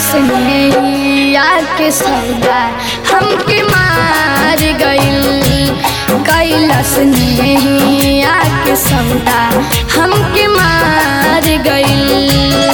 स्नेहिया के सौदा हमके मार गइल कैलस स्नेहिया के सौदा हमके मार गइल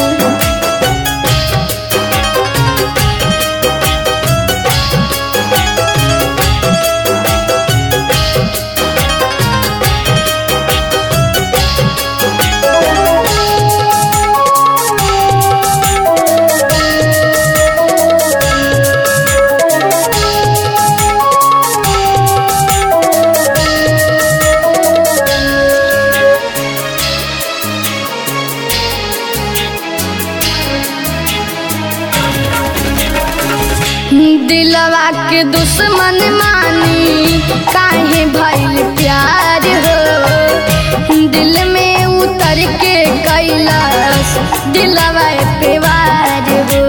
दिलवा के दुश्मन मानी काहे भइल प्यार हो दिल में उतर के कैलाश दिलवा पे वार हो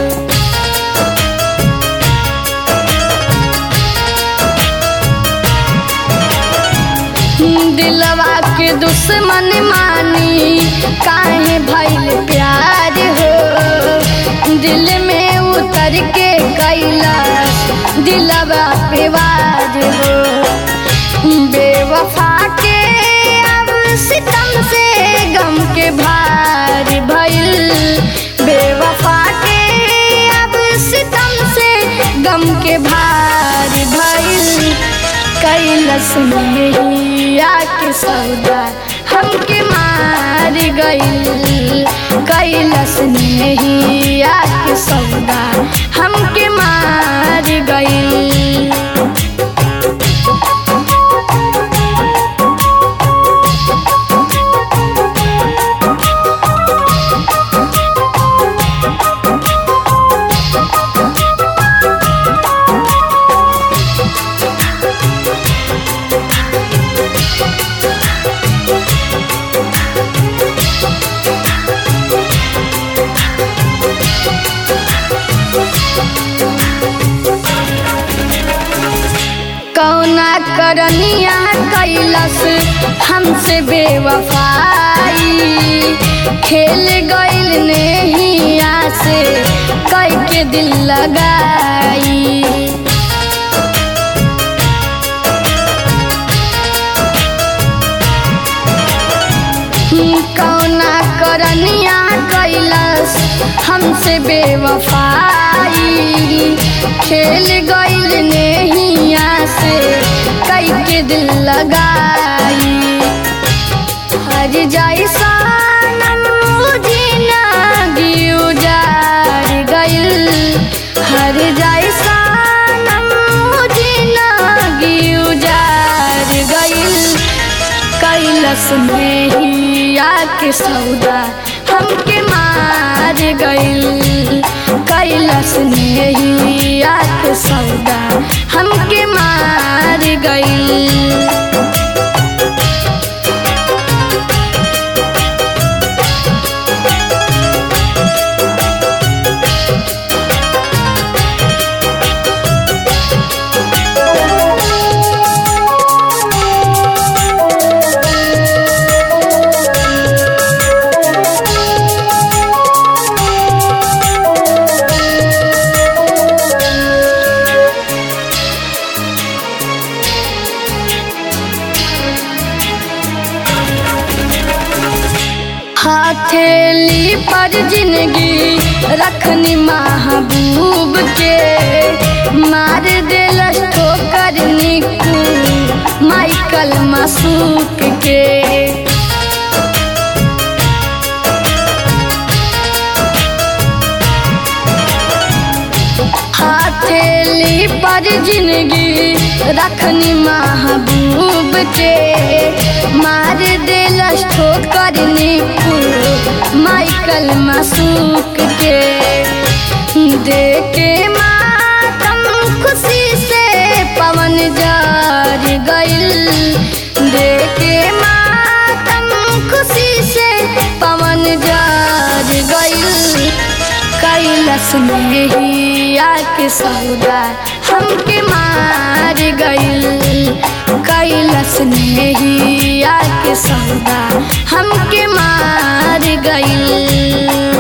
दिलवा के दुश्मन मानी काहे भइल प्यार हो दिल में उतर के कैलाश दिलवा पे वार हो बेवफा के अब सितम से गम के भार भइल बेवफा के अब सितम से गम के भार भइल कैलस मेहिया के सौदा हमके मार गइल कैलस मेहिया के सौदा हमके मार गइल कौना करनिया कैलस हमसे बेवफाई खेल गइल नेहिया से कई के दिल लगाई कौना करनिया कैलस हमसे बेवफाई खेल गइल नेहिया से कई के दिल लगाई हर जाई सानम जिंदगी उजाड़ गइल हर जाई सानम जिंदगी उजाड़ गइल कैलस मेहिया के सौदा हमके मार गइल कैलस मेहिया के सौदा हमके मार गइल हथेली पर जिंदगी रखनी महबूब के मार दिल ठोकर निकू माइकल मासूक के हथेली पर जिंदगी रखनी महबूब के मार दिल ठोकर निकू माइकल मासूक के देखे मातम खुशी से पवन जार गइल देखे मातम खुशी से पवन जार गइल कैलस मेहिया के सौदा हमके मार गइल कैलस नेहिया के सौदा हमके मार गइल